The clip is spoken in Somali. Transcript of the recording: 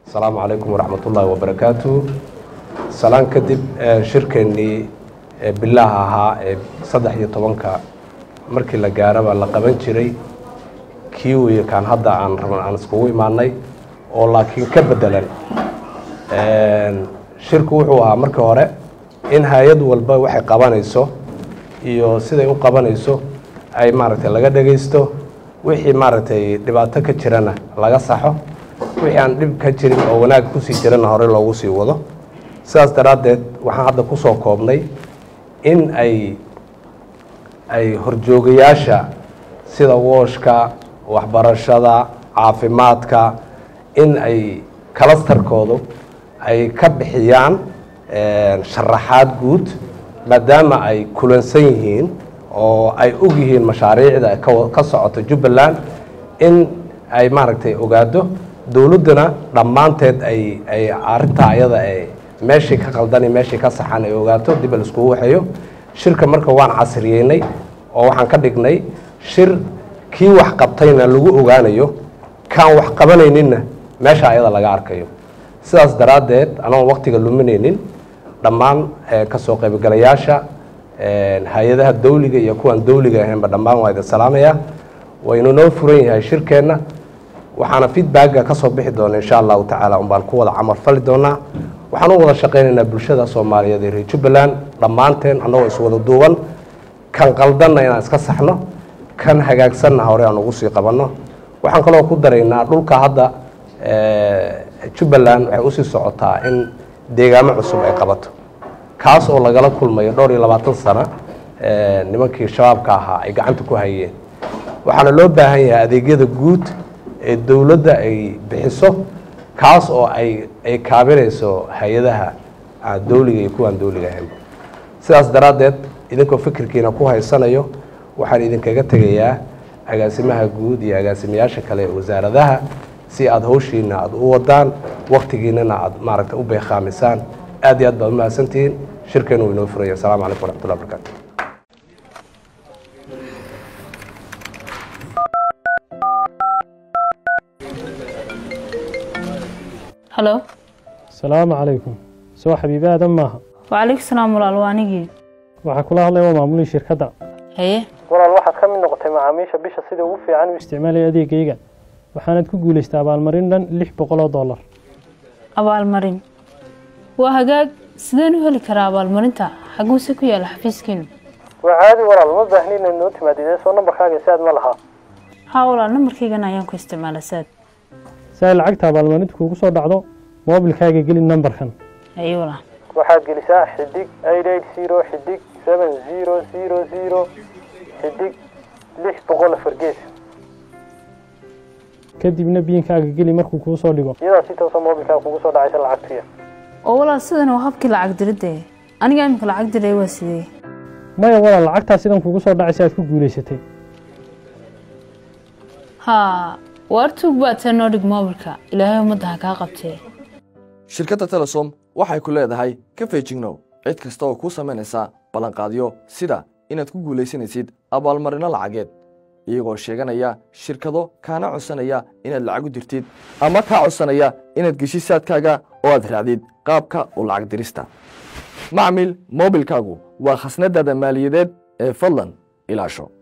asalaamu calaykum waraxmat ullaahi wabarakaatu salaan kadib shirkeennii bilaha ahaa ee saddex iyo tobanka markii la gaaraba la qaban jiray kii weye kaan hadda aan rabn aan iskugu imaanay oo laakiin ka bedelan shirku wuxuu ahaa markii hore in hay-ad walba waxay qabanayso iyo siday u qabanayso ay maaragtay laga dhegaysto wixii maaragtay dhibaato ka jirana laga saxo wixii aan dhib ka jirin oo wanaag kusii jirana hore loogu sii wado sidaas daraaddeed waxaan hadda ku soo koobnay in ay ay horjoogayaasha sida wooshka waxbarashada caafimaadka in ay kalastarkoodu ay ka bixiyaan sharaxaad guud maadaama ay kulansan yihiin oo ay og yihiin mashaariicda ka socota jubbaland in ay maaragtay ogaado dowladduna dhammaanteed ay ay arintaa ayada ay meeshii ka qaldani meeshii ka saxan ay ogaato dib la iskugu waxeeyo shirka marka waan casriyeynay oo waxaan ka dhignay shir kii wax qabtayna lagu ogaanayo kaan wax qabanayninna meesha ayada laga arkayo sidaas daraaddeed anoon waktiga luminaynin dhammaan kasoo qaybgalayaasha hay-adaha dawliga iyo kuwaan dawliga ahaynba dhammaan waa idin salaamaya waynu noo furan yahay shirkeenna waxaana feedbacka ka soo bixi doona insha allahu tacaala un baan ku wada camal fali doonaa waxaan u wada shaqaynaynaa bulshada soomaaliyeed ee reer jubbaland dhammaanteen annagoo iswada duuban kan qaldanna inaan iska saxno kan hagaagsanna hore aan ugu sii qabanno waxaan kaloo ku daraynaa dhulka hadda jubbaland waxay usii socotaa in deegaamo cusub ay qabato kaas oo lagala kulmayo dhowr iyo labaatan sano nimankii shabaabka ahaa ay gacanta ku hayeen waxaana loo baahan yahay adeegyada guud ee dowladda ay bixiso kaas oo ay ay kaabinayso hay-adaha dawliga iyo kuwaan dawliga ahaynba sidaas daraaddeed idinkoo fikirkiina ku haysanayo waxaan idinkaga tegayaa agaasimaha guud iyo agaasimayaasha kale ee wasaaradaha si aada hawshiina aada u wadaan waktigiinana aada maaragtay u beekhaamisaan aad iyo aad baad umahadsantihiin shirkeenu uu inoo furaya asalamu calaykum waraxmatullah barakaatu halo asalaamu calaykum soo xabiibi aadan maaha wacalaykum salaam walaal waa anigii waxaa kula hadlaya waa maamulii shirkadda haye walaal waxaad ka mid noqotay macaamiisha bisha sida ugu fiican u isticmaalaya adeegayga waxaanad ku guulaystay abaalmarin dhan lix boqol oo dollar abaalmarin waa hagaag sideen u heli karaa abaalmarinta xaguuse ku yaala xafiiskiinu waa caadi walaal ma baahni inaad noo timaadid soo nambarkaaga si aad ma lahaa haa walaal nambarkaygana ayaan ku isticmaala saad si ay lacagta abaalmarinta kuugu soo dhacdo moobilkaaga geli nambarkan haye walaal waxaad gelisaa xidig eight eight zero xidig seven zero zero zero xidig lix boqol afar gees kadibna biinkaaga geli markuu kuu soo dhigo iyadaa si toosa moobilkaaga kugu soo dhacaysa lacagtuya oo walaal sidan waa habkii lacag diridda aniga imika lacag diray waa sidee maya walaal lacagtaa sidan kugu soo dhacaysa aad ku guulaysatay haa waar tuug baatee noo dhig moobilka ilaahay ummadda ha kaa qabtee shirkadda telesom waxay ku leedahay ka feejignow cid kasta oo kuu samaynaysa ballanqaadyo sida inaad ku guulaysanaysid abaalmarino lacageed iyagoo sheeganaya shirkado kaana codsanaya inaad lacag u dirtid ama kaa codsanaya inaad geshid saadkaaga oo aad raacdid qaabka u lacag dirista macmil moobilkaagu waa khasnadaada maaliyadeed ee fadlan ilaasho